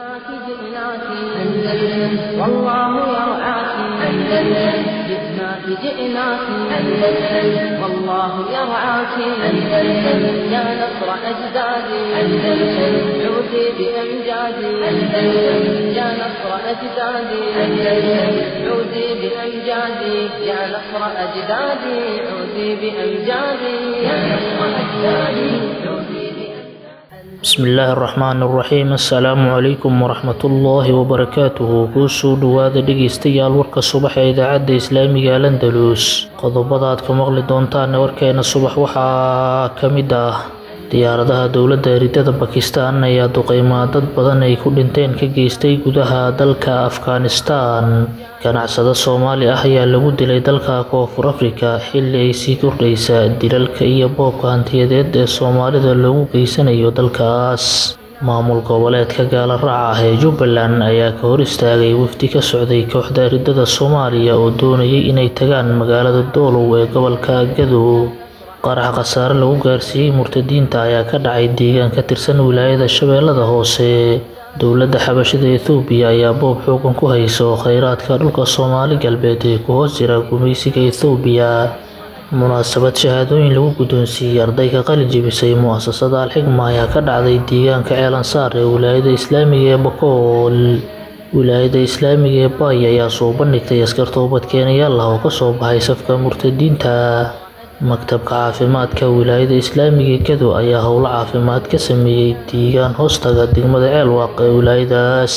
جئناك جئناك أندلس والله يرعاك أندلس جئناك جئناك أندلس والله يرعاك أندلس يا نصر أجدادي أندلس عودي بأمجادي أندلس يا نصر أجدادي أندلس عودي بأمجادي يا نصر أجدادي عودي بأمجادي يا نصر أجدادي عودي بأمجادي bismillaahi araxmaani araxiim assalaamu calaykum waraxmatullaahi wabarakaatuhu kuusoo dhowaada dhegeystayaal warka subax ee idaacadda islaamiga alandalus qodobada aad ka maqli doontaan warkeena subax waxaa ka mid ah diyaaradaha dowladda eridada bakistan ayaa duqeymaa dad badan ay ku dhinteen ka geystay gudaha dalka afghanistan ganacsado soomaali ah ayaa lagu dilay dalka koonfur afrika xilli ay sii kordhaysa dilalka iyo boobka hantiyadeed ee soomaalida loogu geysanayo dalkaas maamul goboleedka gaala raaca ah ee jubbaland ayaa ka hor istaagay wafdi ka socday kooxda eridada soomaaliya oo doonayay inay tagaan magaalada doolow ee gobolka gadow qarax khasaare lagu gaarsiiyey murtadiinta ayaa ka dhacay deegaan ka tirsan wilaayada shabeellada hoose dowladda xabashida ethoobiya ayaa boob xoogan ku hayso kheyraadka dhulka soomaali galbeed ee ku hoos jira gumaysiga ethoobiya munaasabad shahaadooyin lagu guddoonsiiyey arday ka qalin jebisay mu'asasada alxigma ayaa ka dhacday deegaanka ceelansaar ee wilaayada islaamiga ee bakool wilaayada islaamiga ee baay ayaa soo bandhigtay askar toobadkeenayaal ah oo kasoo baxay safka murtadiinta maktabka caafimaadka wilaayada islaamiga gado ayaa howlo caafimaad ka sameeyey deegaan hoostaga degmada ceelwaaq ee wilaayadaas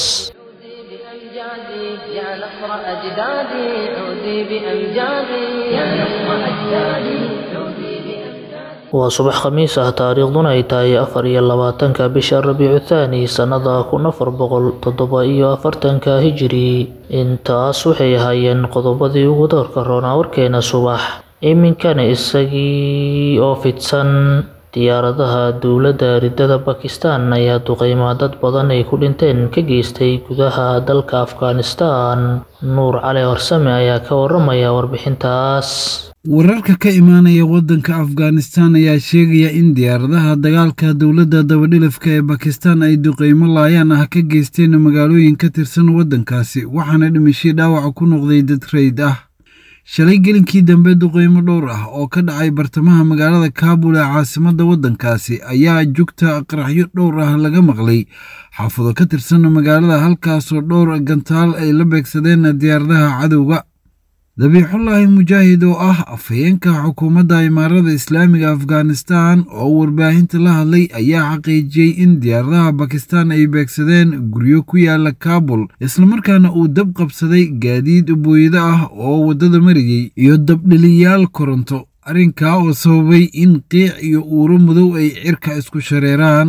بأمجادي يا نصر أجدادي عودي بأمجادي يا نصر أجدادي عودي بأمجادي waa subax khamiis ah taariikhduna ay tahay afar iyo labaatanka bisha rabiicu thaani sannada kun afar boqol toddoba iyo afartanka hijiri intaas waxay ahaayeen qodobadii ugu doorka roonaa warkeena subax iminkana isagii oo fidsan diyaaradaha dowladda ridada bakistan ayaa duqeymaa dad badan ay ku dhinteen ka geystay gudaha dalka afghanistan nuur cali horsame ayaa ka waramaya warbixintaas wararka ka imaanaya waddanka afghanistan ayaa sheegaya in diyaaradaha dagaalka dowladda dabadhilafka ee bakistan ay duqeymo laayaan ah ka geysteen magaalooyin ka tirsan waddankaasi waxaana dhimashay dhaawaca ku noqday dad rayd ah shalay gelinkii dambe duqeymo dhowr ah oo ka dhacay bartamaha magaalada kaabul ee caasimadda waddankaasi ayaa jugta qaraxyo dhowr ah laga maqlay xaafado ka tirsan magaalada halkaasoo dhowr gantaal ay la beegsadeen diyaaradaha cadowga dabiixullaahi mujaahid oo ah afhayeenka xukuumadda imaarada islaamiga afghanistan oo warbaahinta la hadlay ayaa xaqiijiyey in diyaaradaha bakistan ay beegsadeen guryo ku yaala kaabul islamarkaana uu dab qabsaday gaadiid booyado ah oo waddada marayey iyo dabdheliyaal koronto arrinkaa oo sababay in qiic iyo uuro madow ay cirka isku shareeraan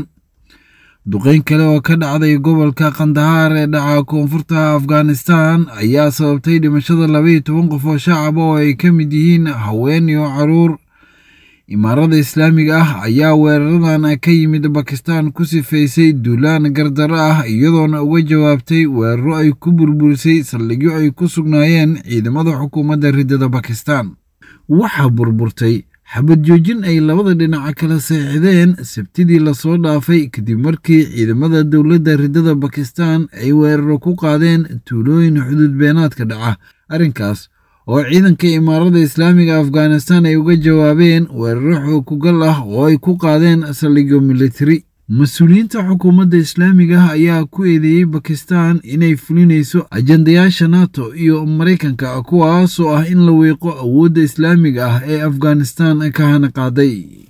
duqeyn kale oo ka dhacday gobolka kandahaar ee dhaca koonfurta afghanistan ayaa sababtay dhimashada labaiyo toban qof oo shacab oo ay ka mid yihiin haween iyo caruur imaarada islaamiga ah ayaa weeraradan ka yimid bakistan ku sifaysay duulaan gardaro ah iyadoona uga jawaabtay weeraro ay ku burburisay saldhigyo ay ku sugnaayeen ciidamada xukuumadda ridada bakistan waxaa burburtay xabad joojin ay labada dhinac kala seexdeen sabtidii lasoo dhaafay kadib markii ciidamada dowladda ridada bakistan ay weeraro ku qaadeen tuulooyin xuduud beenaadka dhaca arrinkaas oo ciidanka imaarada islaamiga afghanistan ay uga jawaabeen weeraro xookugal ah oo ay ku qaadeen saldhigyo militari mas-uuliyiinta xukuumadda islaamiga ah ayaa ku eedeeyey bakistan inay fulinayso ajandayaasha nato iyo maraykanka kuwaasoo ah in la weeqo awoodda islaamiga ah ee afghanistan ka hana qaaday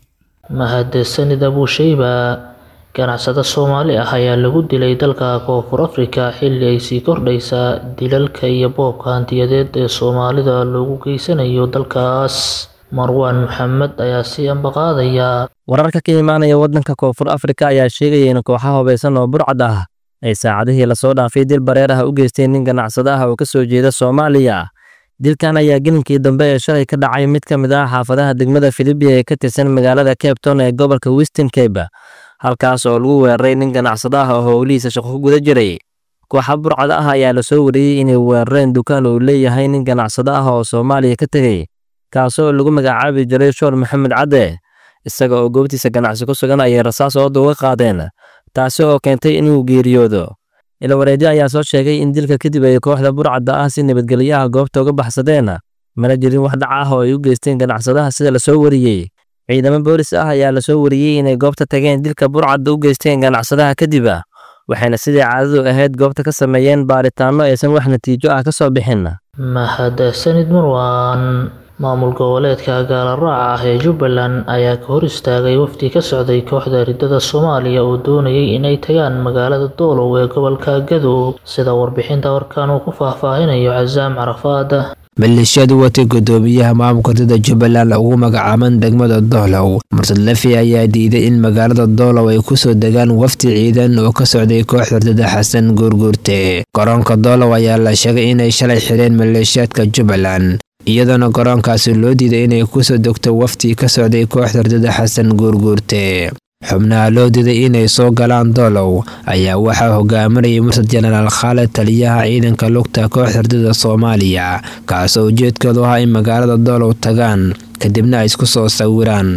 mahadsanid abuusheyba ganacsado soomaali ah ayaa lagu dilay dalka koonfur afrika xilli ay sii kordhaysa dilalka iyo boobka hantiyadeed ee soomaalida loogu geysanayo dalkaas marwaan maxamed ayaa sii ambaqaadaya wararka ka imaanaya waddanka koonfur afrika ayaa sheegaya in kooxaha hubaysan oo burcad ah ay saacadihii lasoo dhaafay dil bareer ah u geysteen nin ganacsado ah oo ka soo jeeda soomaaliya dilkan ayaa gelinkii dambe ee shalay ka dhacay mid ka mid ah xaafadaha degmada filibiya ee ka tirsan magaalada cape town ee gobolka western cape halkaas oo lagu weeraray nin ganacsado ah oo howlihiisa shaqo ku guda jiray kooxa burcad ah ayaa lasoo wariyey inay weerareen dukaan uu leeyahay nin ganacsado ah oo soomaaliya ka tegey kaasoo lagu magacaabi jiray shoor maxamed cadde isaga oo goobtiisa ganacsi ku sugan ayay rasaas ooda uga qaadeen taasi oo keentay inuu geeriyoodo ilawareedyo ayaa soo sheegay in dilka kadib ay kooxda burcadda ah si nabadgelyaha goobta uga baxsadeen mana jirin wax dhac ah oo ay u geysteen ganacsadaha sida lasoo wariyey ciidamo boolis ah ayaa lasoo wariyey inay goobta tageen dilka burcadda u geysteen ganacsadaha kadib waxayna sidii caadadu ahayd goobta ka sameeyeen baaritaanno aysan wax natiijo ah ka soo bixin mahadsanid marwan maamul goboleedka gaalaraaca ah ee jubbaland ayaa ka hor istaagay wafdi ka socday kooxda riddada soomaaliya oo doonayay inay tagaan magaalada doolow ee gobolka gadow sida warbixinta warkan uu ku faahfaahinayo casaam carafaad maleeshiyadu watay guddoomiyaha maamulka ridda jubbaland ugu magacaaban degmada doolow mursad lafi ayaa diiday in magaalada doolow ay kusoo degaan wafdi ciidan oo ka socday kooxda ridada xasan guurguurte garoonka doolow ayaa la sheegay inay shalay xireen maleeshiyaadka jubbaland iyadoona garoonkaasi loo diiday inay kusoo degto wafdi ka socday kooxda ridada xasan guurguurte xubnaha loo diiday inay soo galaan doolow ayaa waxaa hogaaminayay mursad jenaraal khaalid taliyaha ciidanka lugta kooxda ridada soomaaliya kaasoo ujeedkoodu ahaa in magaalada doolow tagaan kadibna ay isku soo sawiraan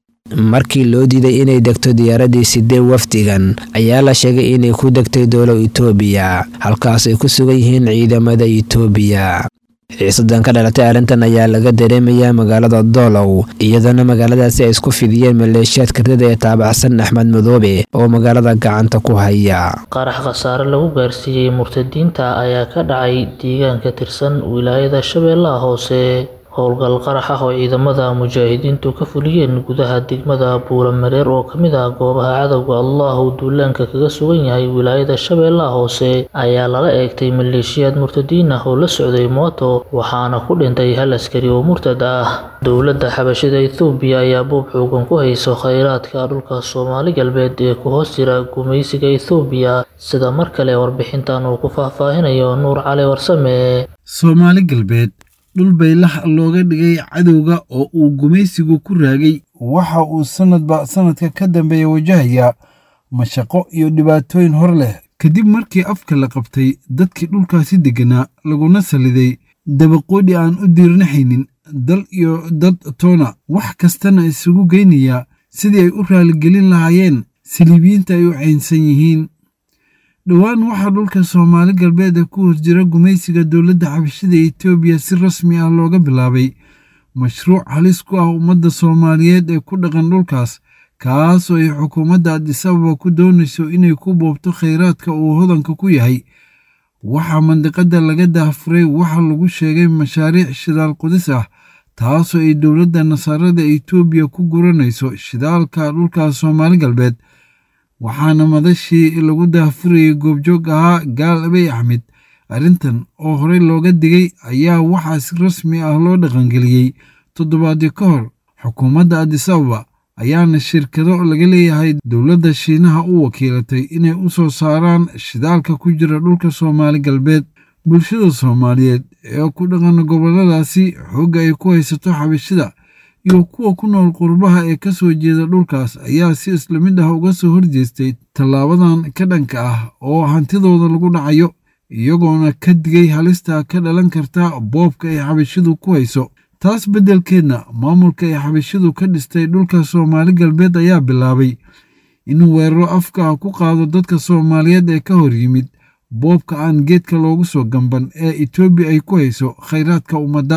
markii loo diiday inay degto diyaaradii sidee wafdigan ayaa la sheegay inay ku degtay doolow itoobiya halkaas ay ku sugan yihiin ciidamada itoobiya xiisadan ka dhalatay arrintan ayaa laga dareemayaa magaalada doolow iyadoona magaaladaasi ay isku fidiyeen maleeshiyaadka ridada ee taabacsan axmed madoobe oo magaalada gacanta ku haya qarax khasaare lagu gaarsiiyey murtadiinta ayaa ka dhacay deegaan ka tirsan wilaayada shabeellaha hoose howlgal qarax ah oo ciidamada mujaahidiintu ka fuliyeen gudaha degmada buulamareer oo ka mid ah goobaha cadowga allah uu duulaanka kaga sugan yahay wilaayada shabeellaha hoose ayaa lala eegtay maleeshiyaad murtadiin ah oo la socday mooto waxaana ku dhintay hal askari oo murtad ah dowladda xabashida ethoobiya ayaa buub xoogan ku hayso khayraadka dhulka soomaali galbeed ee ku hoos jira gumaysiga ethoobiya sida mar kale warbixintan uu ku faahfaahinayo nuur cali warsame soomaali galbeed dhul baylax looga dhigay cadowga oo uu gumaysigu ku raagay waxa uu sannadba sannadka ka dambeeya wajahayaa mashaqo iyo dhibaatooyin hor leh kadib markii afka la qabtay dadkii dhulkaasi degganaa laguna saliday dabaqoodhi aan u diirnaxaynin dal iyo dad toona wax kastana isugu geynayaa sidii ay u raaligelin lahaayeen saliibiyiinta ay u caynsan yihiin dhowaan waxaa dhulka soomaali galbeed ee ku hor jira gumaysiga dowladda xabashida etoobiya si rasmi ah looga bilaabay mashruuc halis ku ah ummadda soomaaliyeed ee ku dhaqan dhulkaas kaas oo ay xukuumadda adisababa ku doonayso inay ku boobto khayraadka uu hodanka ku yahay waxaa mandiqadda laga daafuray waxa lagu sheegay mashaariic shidaal qudis ah taasoo ay dowladda nasaarada etoobiya ku guranayso shidaalka dhulka soomaali galbeed waxaana madashii lagu daafurayay goobjoog ahaa gaal abey axmed arrintan oo horey looga digay ayaa waxaa si rasmi ah loo dhaqangeliyey toddobaadyo ka hor xukuumadda adisababa ayaana shirkado laga leeyahay dowladda shiinaha u wakiilatay inay u soo saaraan shidaalka ku jira dhulka soomaali galbeed bulshada soomaaliyeed ee ku dhaqan gobolladaasi xoogga ay ku haysato xabashida iyo kuwa ku nool qurbaha ee ka soo jeeda dhulkaas ayaa si isla mid ah uga soo horjeestay tallaabadan ka dhanka ah oo hantidooda lagu dhacayo iyagoona ka digay halista ka dhalan karta boobka ay xabashidu ku hayso taas beddelkeedna maamulka ay xabashidu ka dhistay dhulka soomaali galbeed ayaa bilaabay inuu weeraro afka ah ku qaado dadka soomaaliyeed ee ka hor yimid boobka aan geedka loogu soo gamban ee etoobiya ay ku hayso khayraadka ummadda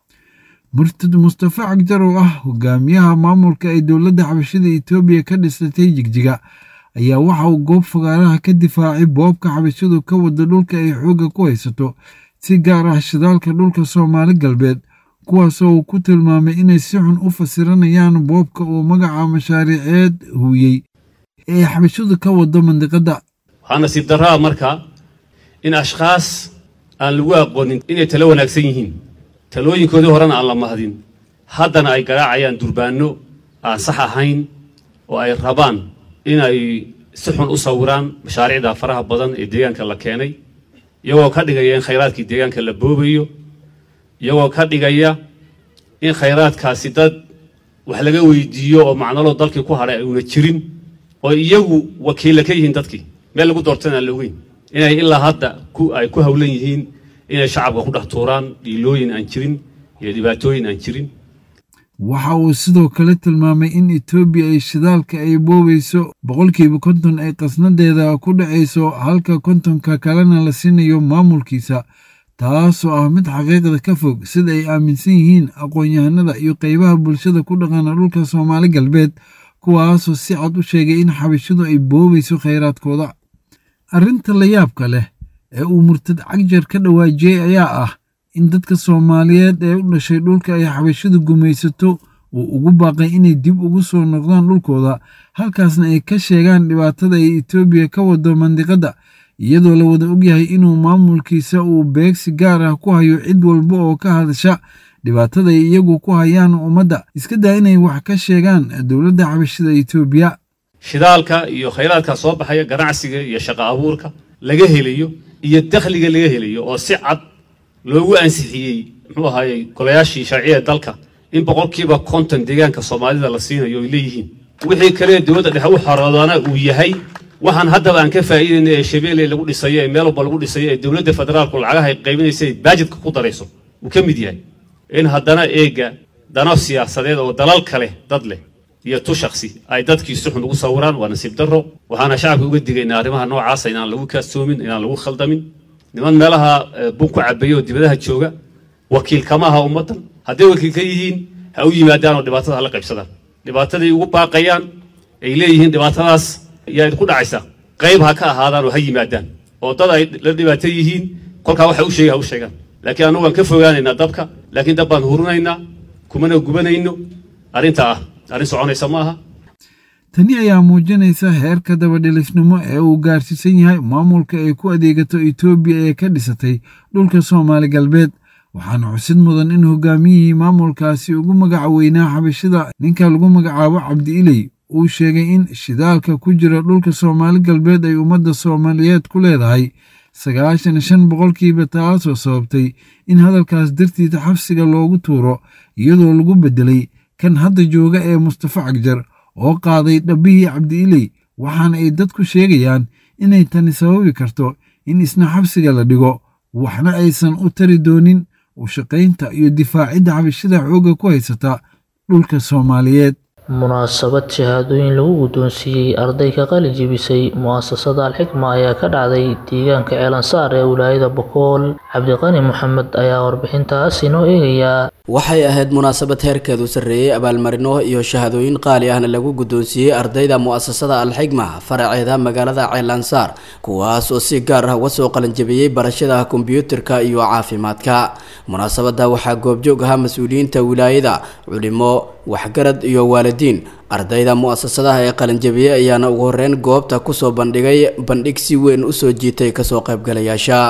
murtad mustafa cagjar oo ah hogaamiyaha maamulka ay dowladda xabashida etoobiya ka dhisatay jigjiga ayaa waxa uu goob fagaaraha ka difaacay boobka xabashidu ka wada dhulka ay xoogga ku haysato si gaar ah shidaalka dhulka soomaali galbeed kuwaasoo uu ku tilmaamay inay si xun u fasiranayaan boobka uu magaca mashaariiceed huuyey ee xabashidu ka wado mandiqadda waxaa nasiib darraa marka in ashkhaas aan lagu aqoonin inay talo wanaagsan yihiin talooyinkoodii horena aan la mahdin haddana ay garaacayaan durbaanno aan sax ahayn oo ay rabaan inay si xun u sawiraan mashaariicda faraha badan ee deegaanka la keenay iyagoo ka dhigaya in khayraadkii deegaanka la boobayo iyagoo ka dhigaya in khayraadkaasi dad wax laga weydiiyo oo macnalo dalkii ku hadhay uuna jirin oo iyagu wakiilla ka yihiin dadkii meel lagu doortana aan la ogeyn inay ilaa hadda ay ku hawlan yihiin inay shacabka ku dhex tuuraan dhiilooyin aan jirin iyo dhibaatooyin aan jirin waxa uu sidoo kale tilmaamay in etoobiya ay shidaalka ay boobayso boqolkiiba konton ay qasnadeeda ku dhacayso halka kontonka kalena la siinayo maamulkiisa taasoo ah mid xaqiiqda ka fog sida ay aaminsan yihiin aqoon-yahanada iyo qeybaha bulshada ku dhaqana dhulka soomaali galbeed kuwaasoo si cad u sheegay in xabashidu ay boobayso khayraadkooda arrinta la yaabka leh ee uu murtad cagjar ka dhawaajiyey ayaa ah in dadka soomaaliyeed ee u dhashay dhulka ay xabashidu gumaysato uu ugu baaqay inay dib ugu soo noqdaan dhulkooda halkaasna ay ka sheegaan dhibaatada ay etoobiya ka wado mandiqadda iyadoo la wada ogyahay inuu maamulkiisa uu beegsi gaar ah ku hayo cid walba oo ka hadasha dhibaatada ay iyagu ku hayaan ummadda iska daa inay wax ka sheegaan dowladda xabashida etoobiya shidaalka iyo khayraadka soo baxaya ganacsiga iyo shaqo abuurka laga helayo iyo dakhliga laga helayo oo si cad loogu ansixiyey muxuu ahaayey golayaashii sharciya dalka in boqolkiiba konton deegaanka soomaalida la siinayo ay leeyihiin wixii kale dowladda dhexe u xoroodana uu yahay waxaan haddaba aan ka faa'iidayna ee shabeelle lagu dhisayo ee meel walba lagu dhisayo ee dowladda federaalku lacagaha ay qaybinaysa ay baajidka ku darayso uu ka mid yahay in haddana eega dano siyaasadeed oo dalal kale dad leh iyo tu shaksi ay dadkii si xun ugu sawiraan waa nasiib darro waxaana shacabka uga digaynaa arrimaha noocaasa inaan lagu kaastoomin inaan lagu khaldamin niman meelaha bun ku cabeeya oo dibadaha jooga wakiil kama aha ummaddan hadday wakiil ka yihiin ha u yimaadaan oo dhibaatada hala qaybsadaan dhibaataday ugu baaqayaan ay leeyihiin dhibaatadaas ayaa idinku dhacaysa qayb ha ka ahaadaan oo ha yimaadaan oo dad ay la dhibaato yihiin kolkaa waxa u sheegay ha u sheegaan laakiin annagu waan ka fogaanaynaa dabka laakiin dab baan hurinaynaa kumana gubanayno arrinta ah arrin soconaysa ma aha tani ayaa muujinaysa heerka dabadhilisnimo ee uu gaarsiisan yahay maamulka ay ku adeegato etoobiya ee ka dhisatay dhulka soomaali galbeed waxaana xusid mudan in hogaamiyihii maamulkaasi ugu magaca weynaa xabashida ninka lagu magacaabo cabdi iley uu sheegay in shidaalka ku jira dhulka soomaali galbeed ay ummadda soomaaliyeed ku leedahay sagaashan shan boqolkiiba taasoo sababtay in hadalkaas dartiida xabsiga loogu tuuro iyadoo lagu beddelay kan hadda jooga ee mustafa cagjar oo qaaday dhabbihii cabdi iley waxaana ay dadku sheegayaan inay tani sababi karto in isna xabsiga la dhigo waxna aysan u tari doonin u shaqaynta iyo difaacidda xabashida xoogga ku haysata dhulka soomaaliyeed munaasabad shahaadooyin lagu guddoonsiiyey arday ka qalin jebisay mu'asasada alxikma ayaa ka dhacday deegaanka ceelansaar ee wilaayada bokool cabdiqani moxamed ayaa warbixintaas inoo eegayaa waxay ahayd munaasabad heerkeedu sarreeyey abaalmarino iyo shahadooyin qaali ahna lagu guddoonsiiyey ardayda mu'asasada alxigma faraceeda magaalada ceelansaar kuwaas oo si gaar ah uga soo qalinjabiyey barashada kombiyuutarka iyo caafimaadka munaasabada waxaa goobjoog ahaa mas-uuliyiinta wilaayada culimo waxgarad iyo waalidiin ardayda mu'asasadaha ee qalinjabiyey ayaana ugu horeyn goobta kusoo bandhigay bandhig si weyn usoo jiitay kasoo qaybgalayaasha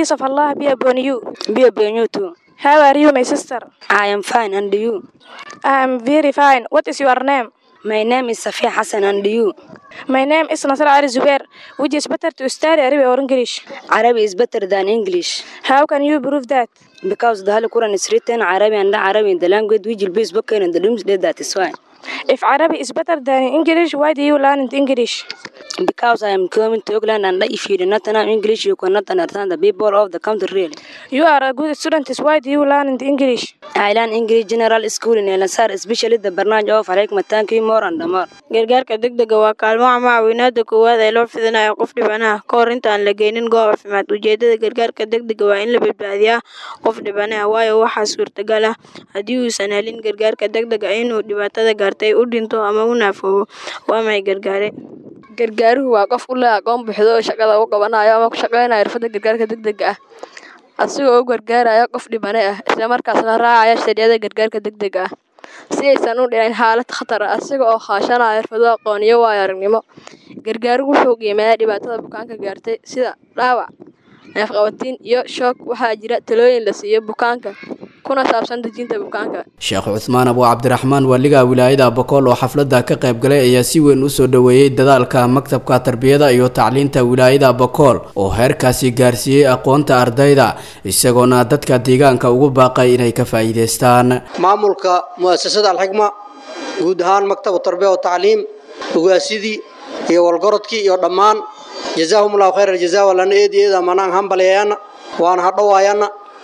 How are you, my sister? I am fine, and you? I am very fine. What is your name? My name is Safia Hassan, and you? My name is Nasr Ali Zubair. Which is better to study Arabic or English? Arabic is better than English. How can you prove that? Because the Holy Quran is written Arabic and Arabic in the language which will be spoken in the doomsday, that is why. If Arabic is better than English, why do you learn English? Because I am coming to England and if you do not know English, you cannot understand the people of the country really. You are a good student, why do you learn English? I learn English General School in Elansar, especially the barnaamij of Alaikum Thank you more and more. gargaarka degdega waa kaalmo ama caawinaada koowaad ee loo fidinayo qof dhibanaha ka hor inta aan la geynin goob caafimaad ujeedada gargaarka degdega waa in la badbaadiyaa qof dhibanaha waayo waxaa suurtagal ah haddii uusan helin gargaarka degdega inuu dhibaatada gaartay u dhinto ama u naafoobo waa may gargaare gargaaruhu waa qof u leh aqoon buuxdo oo shaqada u qabanayo ama ku shaqaynayo xirfadda gargaarka degdega ah asigoo u gargaaraya qof dhibane ah islamarkaasna raacaya sharciyada gargaarka degdega ah si aysan u dhicin xaalad khatar ah asiga oo kaashanaya xirfado aqoon iyo waayo aragnimo gargaaruhu wuxuu qiimeeyaa dhibaatada bukaanka gaartay sida dhaawac neefqabatiin iyo shoog waxaa jira talooyin la siiyo bukaanka kuna saabsan dejinta bukaanka sheekh cuthmaan abu cabdiraxmaan waaliga wilaayada bokool oo xafladda ka qayb galay ayaa si weyn usoo dhoweeyey dadaalka maktabka tarbiyada iyo tacliinta wilaayada bokool oo heerkaasi gaarsiiyey aqoonta ardayda isagoona dadka deegaanka ugu baaqay inay ka faa'iidaystaan maamulka mu'asasada alxikma guud ahaan maktabu tarbiya wa tacliim ogaasidii iyo walgorodkii iyo dhammaan jazaahum allahu khayra aljazaa walana eedi eeda manaan hambaleeyana waana hadhowaayana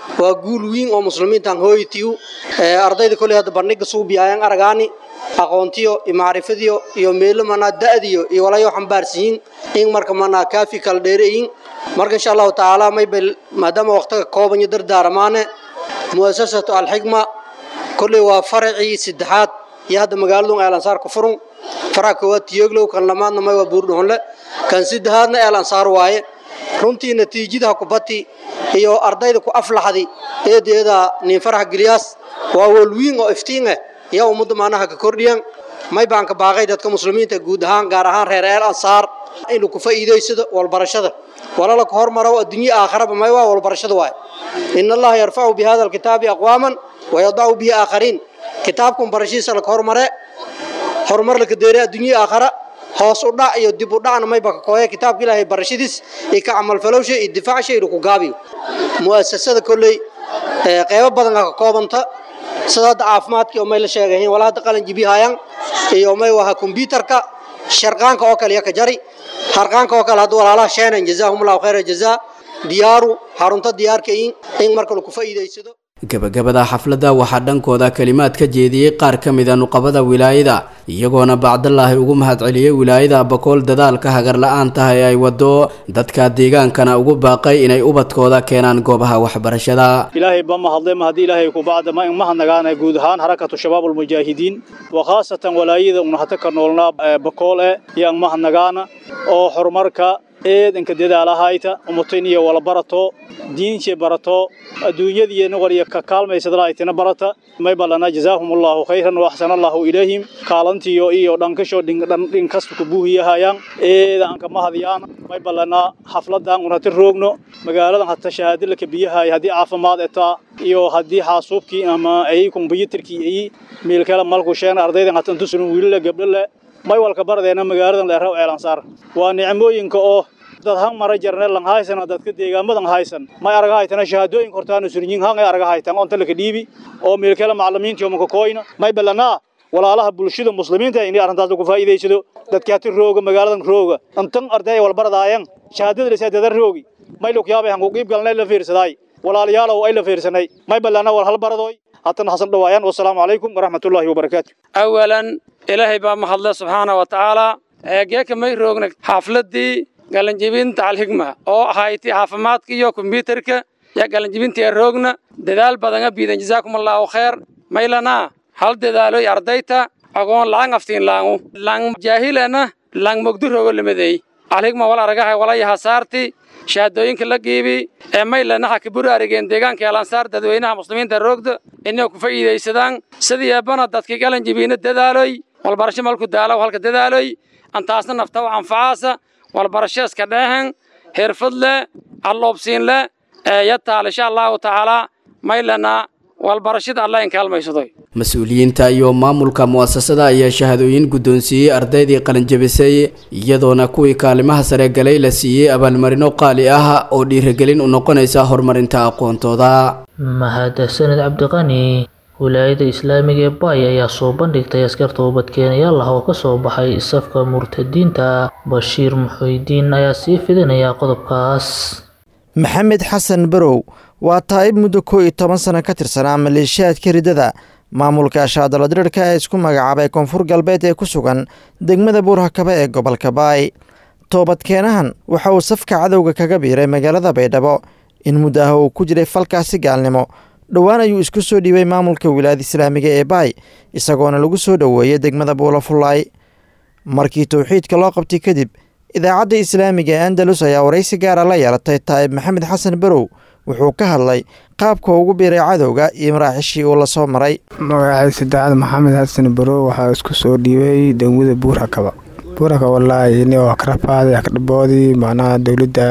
waa guul weyn oo muslimiintan hooyitiyu ardayda koley hadda bandhiga suubiyaayaan aragaani aqoontiyo iyo macrifadiyo iyo meelo manaa da'diyo iyo walayo xambaarsiyin in marka manaa kaafi kala dheereyin marka insha allahu tacaala maybel maadaama waqtiga kooban iyo dardaaramaane mu'asasatu alxikma kolley waa faracii saddexaad iyo hadda magaaladun eelansaar ku furun faraca koowaad tiyoglow kan lamaadna may waa buurdhuxunle kan saddexaadna eelansaar waaye runtii natiijada kubati iyo ardayda ku aflaxdi eedeeda nin farax giliyaas waa walwiin oo iftiin ah yaa ummadda maanaha ka kordhiyan may baan ka baaqay dadka muslimiinta guud ahaan gaar ahaan reer eel ansaar inuu ku faa'iidaysado walbarashada walala ka hormaro adduunyo aakhiraba may waa walbarashada waay in allaha yarfacu bi hada alkitaabi aqwaaman wayadacu bihi aakhariin kitaabkan barashiisa la ka hormare horumar la ka deeray adduunyo aakhira hoos u dhac iyo dib u dhacna mayba ka kooya kitaabka ilaahay barashadiis iyo ka camalfalowsha iyo difaacsha inuu ku gaabiyo mu'asasada kolley qeybo badan ka koobanta sida hadda caafimaadkii oo may la sheegayiin walaa hadda qalin jibihayaan iyo may waha kombyuutarka sharqaanka oo kale iyo ka jari harqaanka oo kale hadda walaalaha sheenan jazaahumullahu khayra jazaa diyaaru xarunta diyaarka in in marka lagu faa'iidaysado gabagabada xafladda waxaa dhankooda kalimaad ka jeediyey qaar ka mida nuqabada wilaayada iyagoona bacdalaahi ugu mahadceliyey wilaayada bakool dadaalka hagar la-aantaha ee ay wado dadka deegaankana ugu baaqay inay ubadkooda keenaan goobaha waxbarashada ilaahay ba mahadle ma haddii ilaahay ku bacda ma mahadnagaana guud ahaan harakatu shabaab ulmujaahidiin wa khaasatan walaayada una hata ka noolnaa bakool eh yaan mahadnagaana oo horumarka eedanka dadaalahayta umutayniya wala barato diince barato adduunyadiina waliya ka kaalmaysadalaaytina barata may balana jazaahumullahu khayran wa axsanallahu ilayhim kaalantiyo iyo dhankasho dhinkasta ku buuhiyahayaan eeda anka mahadiyaan may balana xafladan unhata roogno magaaladan hata shahaadila ka biyahay haddii caafimaad etaa iyo haddii xaasuubkii ama ay kombyuutarkii ay meelkala malku sheegna ardaydan hata intusunan wiilala gabdhole may walka baradeena magaaladan leeraw ceelansaar waa nicmooyinka oo dad han mara jarne lang haysan dadka deegaamadan haysan may araga haytana shahaadooyinka hortaana surinyin han ay araga haytan onta laka dhiibi oo meelkala macallimiinta oo maka kooyna may balana walaalaha bulshada muslimiinta inay arrintaas ku faa'iideysado dadka hati rooga magaaladan rooga intan arday wal baradaayan shahaadada la saadada roogi may loo yaabay han ku qiib galnay la fiirsaday walaalayaal ay la fiirsanay may balana wal hal baradooy hatan hasan dhawaayaan wassalaamu calaykum waraxmatullaahi wabarakaatu awalan ilaahay baa mahadle subxaana wa tacaala geeka may roogna xaafladii galanjibinta alxigma oo ahayti caafimaadka iyo kombyuutarka yaa galanjibintii roogna dadaal badanga biidan jazaakum allaahu khayr maylana hal dadaaloy ardayta agoon laang aftiin laangu lang jaahilana lang mogdu roogo lamadeey alxigma wal aragahay walayaha saarti shahaadooyinka la giibi ee maylana ha kaburu arigeen deegaanka elansaar dadweynaha muslimiinta roogda inay ku faa'iidaysadaan sidii eebbana dadkii galanjibiina dadaaloy walbarasho malku daalaw halka dadaaloy antaasna nafta u anfacaasa walbarasho iska dheehan xirfad leh alloobsiin leh ee yataal insha allahu tacaala maylana walbarashada alla in kaalmaysadoy mas-uuliyiinta iyo maamulka mu'asasada ayaa shahaadooyin guddoonsiiyey ardaydii qalinjabisay iyadoona kuwii kaalimaha sare galay la siiyey abaalmarino qaali ah oo dhiirigelin u noqonaysa horumarinta aqoontooda mahadsaned cabdiqani wilaayada islaamiga ee baay ayaa soo bandhigtay askarta ubadkeenayaal ah oo ka soo baxay safka murtadiinta bashiir muxuudiin ayaa sii fidinaya qodobkaas maxamed xasan barow waa taa'ib muddo koo iyo toban sano ka tirsanaa maleeshiyaadka ridada maamulka shaadaladirirka ee isku magacaabay koonfur galbeed ee ku sugan degmada buurhakabe ee gobolka baay toobadkeenahan waxa uu safka cadowga kaga biiray magaalada baydhabo in muddo ah uu ku jiray falkaasi gaalnimo dhowaan ayuu isku soo dhiibay maamulka wilaayada islaamiga ee baay isagoona lagu soo dhoweeyey degmada buulafullaay markii towxiidka loo qabtay kadib idaacadda islaamiga ee andalus ayaa waraysi gaara la yeelatay taa'ib maxamed xasan barow wuxuu ka hadlay qaabka ugu biiray cadowga iyo maraaxishii uu la soo maray magacay saddexaad maxamed xasan barow waxaa isku soo dhiibay degmada buurhakaba buurhaka wallaahi ini waa karafaaday akdhaboodii macnaha dowladda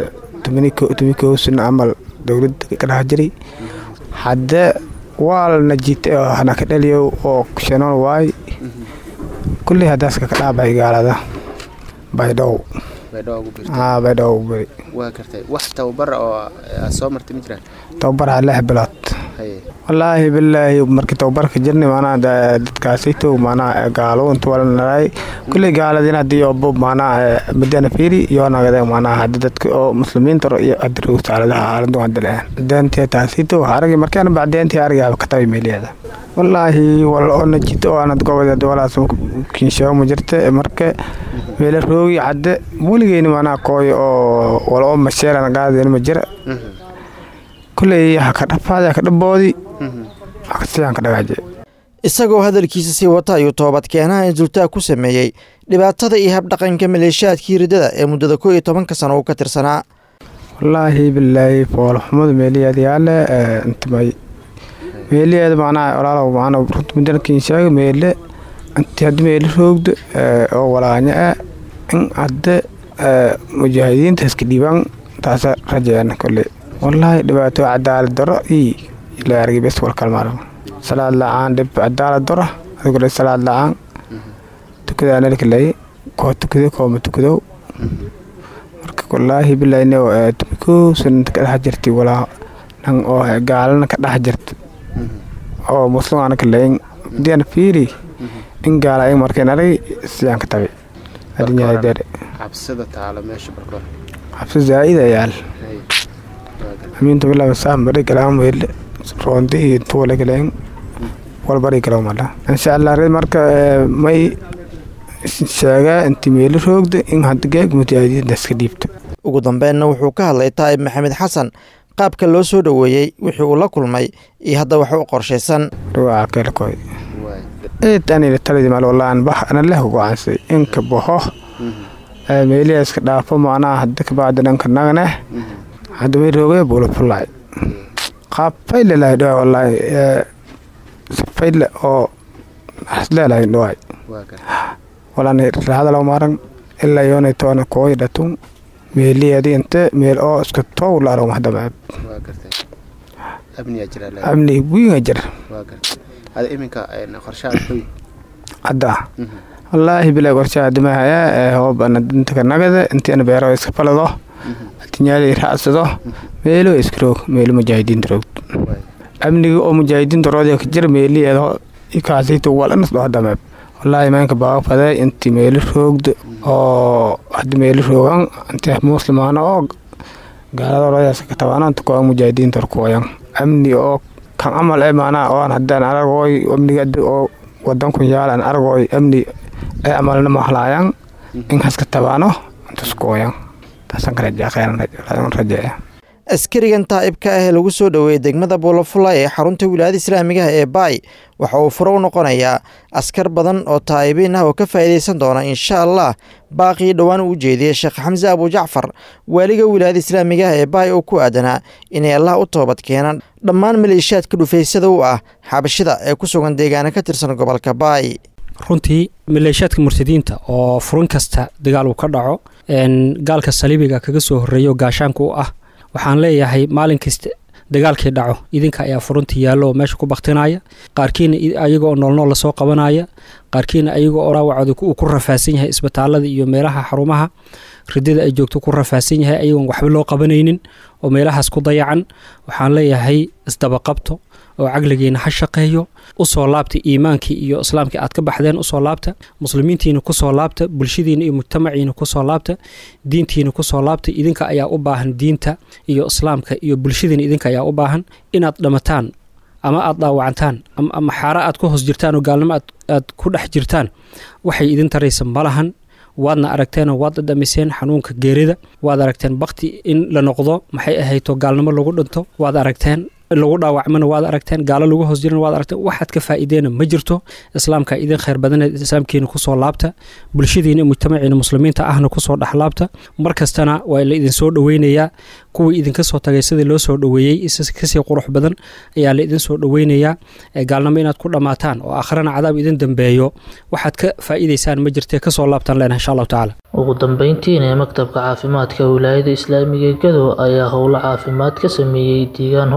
tobankii camal dowladda ka dhex jiray hadde waa lana jiitay oo hana ka dhaliyo oo shanoon waay kulley haddaaska ka dhaabay gaalada baydhow baydhow beri waa gartay wax tababar oo aad soo martay ma jiraan tababaraa lix bilood wallaahi bilaahi markii tababarka jirnay maanaa dadkaasayto maanaa gaalo inta walanaraay kulley gaaladin haddii obo maanaa madana fiiri iyo nagade maanaa haddi dadka oo muslimiinta iyo adirow saaladaha aaladu hadda lehan deentiya taasayto aragi markaan bacdeentii arigaaba katabi meeliyeeda wallaahi wal oo najito oo aanad gobodeed walaas kinshaabo ma jirta marka meela roogi cadde weligeyni maanaa kooy oo wal oo masheerana gaadeen ma jira kulley haka dhafaadi haka dhaboodi hakasiyan ka dhagaaje isagoo hadalkiisa sii wata ayuu toobadkeenaha insultaag ku sameeyey dhibaatada iyo habdhaqanka maleeshiyaadkii riddada ee muddada koo iyo tobanka sano uu ka tirsanaa wallaahi bilaahi foolxumada meeliyeed yaale intimay meeliyeed macnaha walaalow macnaa runta mudankiin sheega meele inti haddi meele roogdo oo walaanya ah in hadde mujaahidiinta iska dhiibaan taasa rajeena kolley wallaahi dhibaato cadaalad daro iyo la argay bes wal kalmaaro salaad la-aan dhib cadaalad daro adigoo salaad la-aan tukadaa nalkalay koo tukado kooma tukadow marka wallaahi bilaahine tumikoo sananta ka dhex jirtay walaa nan oo gaalana ka dhex jirta oo muslim aana kalayn diana fiiri in gaala ay markeen arag siyaan ka tabi adinyaa dere xabsida taalo meesha barkoor xabsi zaa'ida yaal amiinta bilaa saa bari galaan weyle roonti iyo tuwale galeen wal bari galaw mala insha allah red marka may sheegaa inti meelo roogda in hadda geeg mujaahidiinta iska dhiibta ugu dambeenna wuxuu ka hadlay taa'ib maxamed xasan qaabka loo soo dhoweeyey wixii uu la kulmay iyo hadda wax u qorshaysan dhawaa keelkoy eed anina taladi mal wallaan bah ana leh go'aansay inka baho meeliya iska dhaafo macnaha hadda kabacdi dhanka naganeh hadda way roogay buula fullaay qaab fayle lahay dhawaay wallaahi fayle oo hasleelahay dhawaay walaan raadalaw maaran ilaa yoonay toona kooy dhatun meeliyadi inte meel oo iska toow laaro mahdamaab amni wiinga jira hadda wallaahi bilaa qorshaha dimahaya ee hoobana dintaka nagada intiina beero iska falado atinyaali raacsado meelo iska roog meelo mujaahidiinta roogd amniga oo mujaahidiinta roodya ka jira meeliyeedo ikaasayto walanas dho hadamaab wallaahi maanka baaga faday inti meelo roogda oo hadda meelo roogan inti muslimaana oo gaalada roodyaas ka tabaananta koo mujaahidiinta orkooyan amni oo kan amal ee maanaa oan haddaan aragooy amniga oo wadankun yaalan aragooy amni ee amalna mahlaayan in haska tabaano intaskooyan taasaan ka rajaa kheyran rajeeya askarigan taa'ibka ah ee lagu soo dhoweeyey degmada buulafulay ee xarunta wilaayada islaamigaha ee baay waxa uu furo u noqonayaa askar badan oo taa'ibiin ah oo ka faa'iidaysan doona insha allah baaqii dhowaan uu jeediyey sheekh xamse abujacfar waaliga wilaayada islaamigaha ee baay oo ku aadanaa inay allah u toobad keenaan dhammaan maleeshiyaadka dhufaysyada u ah xabashida ee ku sugan deegaana ka tirsan gobolka baay runtii maleeshiyaadka murtadiinta oo furin kasta dagaal uu ka dhaco gaalka saliibiga kaga soo horreeyo gaashaanka u ah waxaan leeyahay maalin kasta dagaalkii dhaco idinka ayaa furunta yaallo oo meesha ku baktinaya qaarkiina ayagoo noolnool lasoo qabanaya qaarkiina ayagoo oo dhaawacooda uu ku rafaasan yahay isbitaalada iyo meelaha xarumaha ridada ay joogto ku rafaasan yahay ayagoon waxba loo qabanaynin oo meelahaas ku dayacan waxaan leeyahay isdabaqabto oo caqligiina ha shaqeeyo usoo laabta iimaankii iyo islaamkii aad ka baxdeen usoo laabta muslimiintiina kusoo laabta bulshadiina iyo mujtamaciina kusoo laabta diintiina kusoo laabta idinka ayaa u baahan diinta iyo islaamka iyo bulshadiina idinka ayaa u baahan inaad dhamataan ama aad dhaawacantaan ama xaara aad ku hoos jirtaan oo gaalnimo aad ku dhex jirtaan waxay idin taraysa malahan waadna aragteenoo waad dhadhamiseen xanuunka geerida waad aragteen bakti in la noqdo maxay ahayto gaalnimo lagu dhinto waad aragteen lagu dhaawacmana waad aragteen gaalo lagu hoos jirana waad aragteen waxaad ka faa'iideena ma jirto islaamka idin khayr badaneed islaamkiina kusoo laabta bulshadiina mujtamaciina muslimiinta ahna kusoo dhexlaabta mar kastana waa la idin soo dhoweynayaa kuwii idinka soo tagay sidii loo soo dhoweeyey kasii qurux badan ayaa la idin soo dhoweynayaa gaalnimo inaad ku dhammaataan oo akhrana cadaab idin dambeeyo waxaad ka faa'iidaysaan ma jirtee kasoo laabtaan leenahay insha allahu tacaala ugu dambeyntiina maktabka caafimaadka wilaayada islaamiga gado ayaa howlo caafimaad ka sameeyey deegaan hoostaga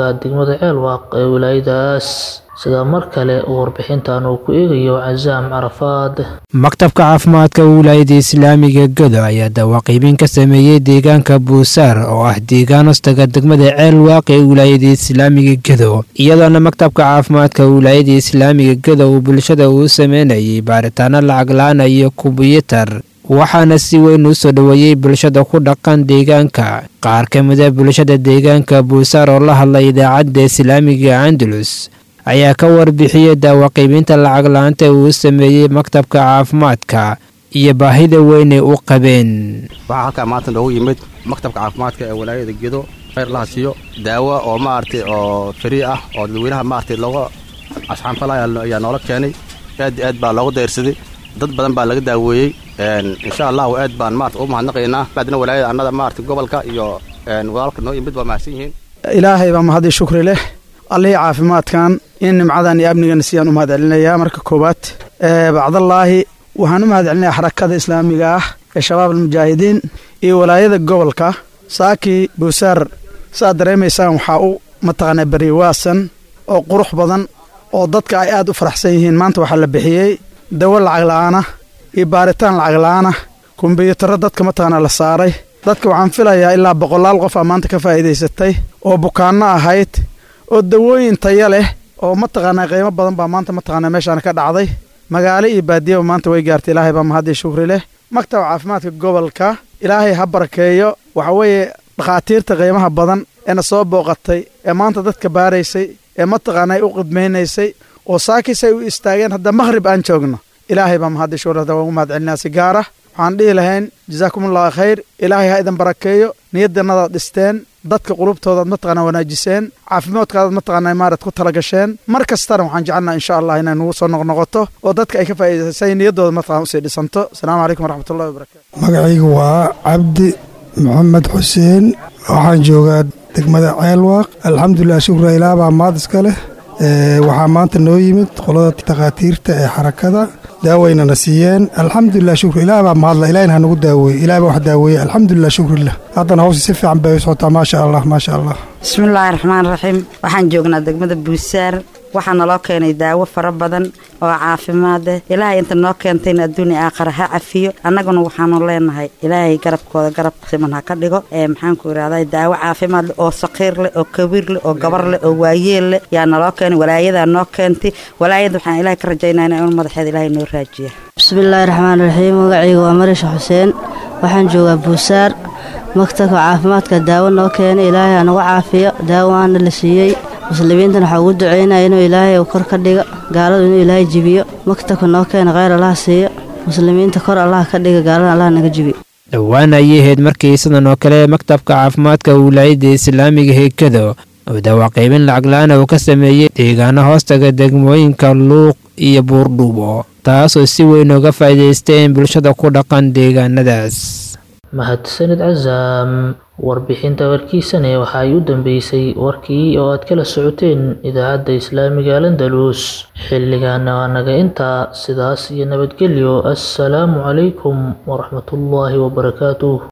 degmada ceelwaaq ee wilaayadaas sida mar kale warbixintan uu ku eegayo casaam carafaad maktabka caafimaadka wilaayada islaamiga godo ayaa dawaaqiibin ka sameeyey deegaanka buusaar oo ah deegaan hostaga degmada ceelwaaq ee wilaayada islaamiga godo iyadoona maktabka caafimaadka wilaayada islaamiga godo uu bulshada uu sameynayay baaritaano lacag la-aan iyo kumbuyuutar waxaana si weyn u soo dhoweeyey bulshada ku dhaqan deegaanka qaar ka mida bulshada deegaanka buusaar oo la hadlay idaacadda islaamiga andalus ayaa ka warbixiyey daawaqiibinta lacag la-aanta uu sameeyey maktabka caafimaadka iyo baahida weynay u qabeen waxaa halkaa maanta noogu yimid maktabka caafimaadka ee walaayada gedo khayr laha siiyo daawo oo maaragtay oo frii ah oo dadweynaha maaragtay looga asxaanfalaya ayaa noola keenay aad iyo aad baa loogu dayrsaday dad badan baa laga daaweeyey insha allahu aad baan maarata u mahadnaqaynaa baadna walaayada annada maarata gobolka iyo walaalka noo yimid waa mahadsan yihiin ilaahay baa mahadii shukri leh allihii caafimaadkan in nimcadan iyo amnigan siyaan u mahad celinayaa marka koowaad bacdallaahi waxaan u mahad celinayaa xarakada islaamiga ah ee shabaab almujaahidiin iyo walaayada gobolka saakii buusaar saaad dareemaysaan waxaa u mataqaanaa beriwaasan oo qurux badan oo dadka ay aad u faraxsan yihiin maanta waxaa la bixiyey dawo lacag la'aana iyo baaritaan lacag la'aana kumbiyuutarro dadka mataqaanaa la saaray dadka waxaan filayaa ilaa boqolaal qof aa maanta ka faa'iidaysatay oo bukaanno ahayd oo dawooyin taya leh oo mataqaanaa qiimo badan baa maanta mataqaanaa meeshaan ka dhacday magaalo iyo baadiyaba maanta way gaartay ilaahay baa mahadii shukri leh maktab caafimaadka gobolka ilaahay ha barakeeyo waxa weeye dhakhaatiirta qiimaha badan eena soo booqatay ee maanta dadka baaraysay ee mataqaanaa u qidmaynaysay oo saakisay u istaageen hadda makhrib aan joogno ilaahay baa mahadii shukri hadda waan ugu mahad celinaa si gaara waxaan dhihi lahayn jasaakumullahu khayr ilaahay ha idin barakeeyo niyadannadaad dhisteen dadka qulubtoodaad mataqaanaa wanaajiseen caafimaadkaadaad mataqaanaa maarad ku tala gasheen mar kastana waxaan jecelnaa insha allah inay nugu soo noqnoqoto oo dadka ay ka faa'iidaysay niyaddooda mataqana usii dhisanto asalaamu calaykum waraxmatullahi wabarakatu magacaygu waa cabdi maxamed xuseen waxaan joogaa degmada ceelwaaq alxamdulilah shukra ilaah baa maad iska leh waxaa maanta noo yimid qolada takhaatiirta ee xarakada daawaynana siiyeen alxamdulilah shukr ilaah baa mahadla ilahina ha nagu daaweeye ilah baa wax daaweeye alxamdulilah shukrillah haddana hawsha si fiican bay u socotaa maasha allah maasha allah bismillaahi raxmaan raxiim waxaan joognaa degmada buusaar waxaa naloo keenay daawo fara badan oo caafimaad eh ilaahay inta noo keentayna adduunia aakhara ha cafiyo annaguna waxaanu leenahay ilaahay garabkooda garab siman ha ka dhigo ee maxaanku irahday daawo caafimaad leh oo saqiir leh oo kabiir leh oo gabar leh oo waayeel leh yaa naloo keenay walaayadaa noo keentay walaayada waxaan ilaahay ka rajaynayna in madaxeeda ilaahay noo raajiya bismillaahi raxmaan raxiim magacayga waa marisha xuseen waxaan joogaa buusaar maktabka caafimaadka daawo noo keenay ilaahay ha nagu caafiyo daawo waana la siiyey muslimiintan waxaa ugu ducaynaya inuu ilaahay uu kor ka dhigo gaaladu inuu ilaahay jibiyo maktabka noo keena kheyr allaha siiyo muslimiinta kor allaha ka dhiga gaalada allaha naga jibiyo dhowaan ayay ahayd markii sidan oo kale maktabka caafimaadka wilaayadda islaamiga heekado oo dawaaqiibin lacag la-aana uu ka sameeyey deegaano hoostaga degmooyinka luuq iyo buurdhuubo taasoo si weyn uga faa'iidaysteen bulshada ku dhaqan deegaanadaas mahadsanid casaam warbixinta warkiisane waxa ay u dambeysay warkii oo aad kala socoteen idaacadda islaamiga landalus xilligaana waa naga intaa sidaas iyo nabadgelyo assalaamu calaykum waraxmatullaahi wabarakaatuh